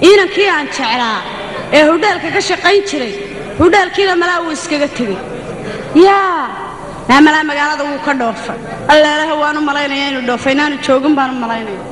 inankii aan jeclaa ee hudheelka ka shaqayn jiray hudheelkiina malaa wuu iskaga tegey yaa naa malaa magaalada wuu ka dhoofay alleelaha waan u malaynaya inuu dhoofay inaanu joogin baan u malaynaya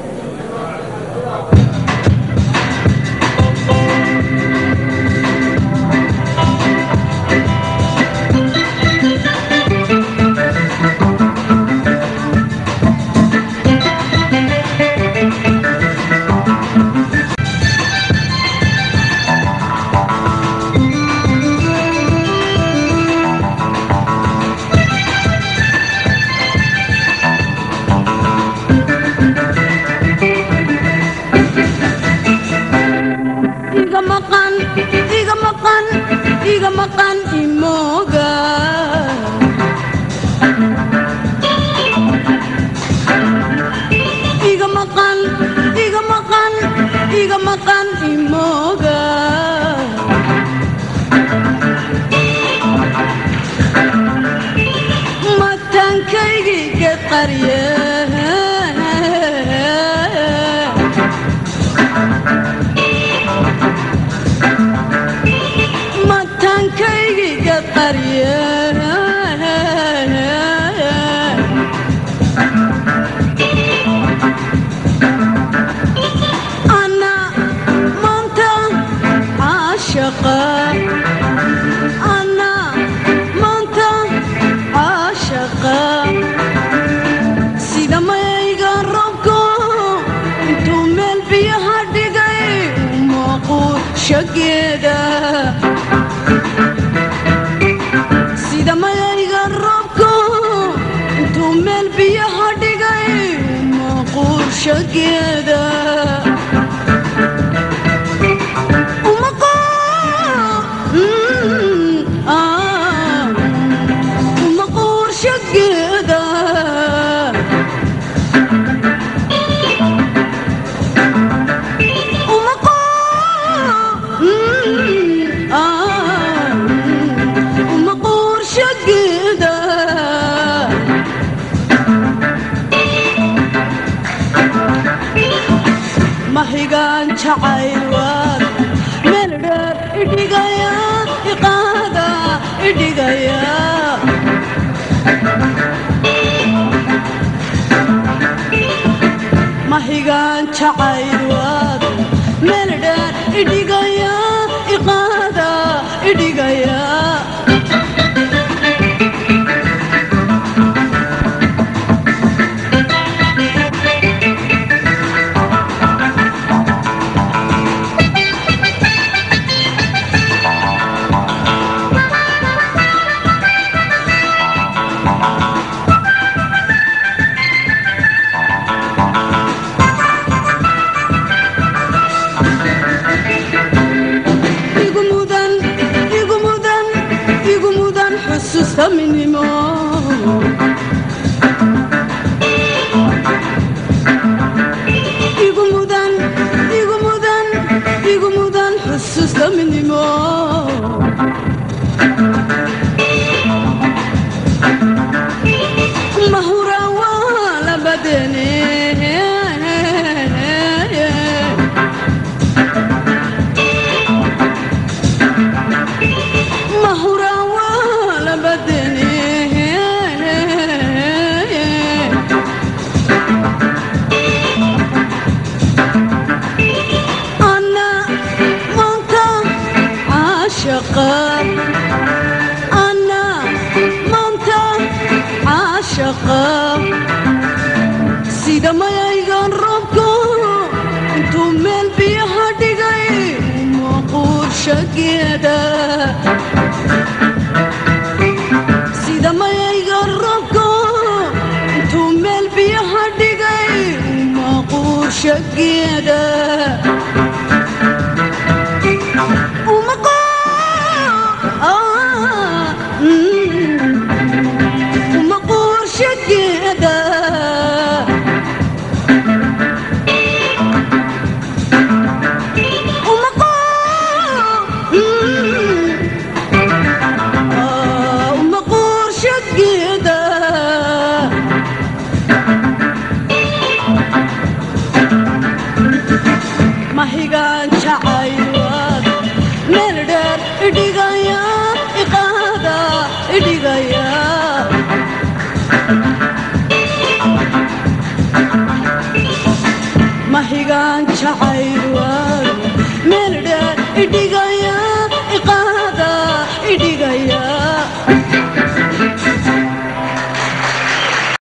iga maqan iga maqan iga maqan imooga iga maqan iga maqan iga maqan imooga mataankaygii geed qarye mataankaygii qarye ana maanta caashaqa ana maanta caashaqa sida mayayga robko intuu meel biyaha dhigay muuquushageeda sida mayayga roobku intuu meel biyaha dhigay maquurshageeda maquurshageeda maquurshageeda mahigaan jacayl waad meel dheer idhigaya iqaada idhigaya mahigaan jacayl waad meel dheer idhigaya iqaada idhigaya igu mudan igu mudan igu mudan xusuusta midnimo igu mudan igu mudan igu mudan xusuusta midnimo mahura waa labadeene mahura waa labadeene ana maanta caashaqa ana maanta caashaqa sida mayaygan roobku intuu meel biyaha dhigay maquurshageeda sida mayayga roobku intuu meel biyaha dhigay maquurshageeda maquurshageeda maquurshageeda mahigaan jac mahigaan jacayl waa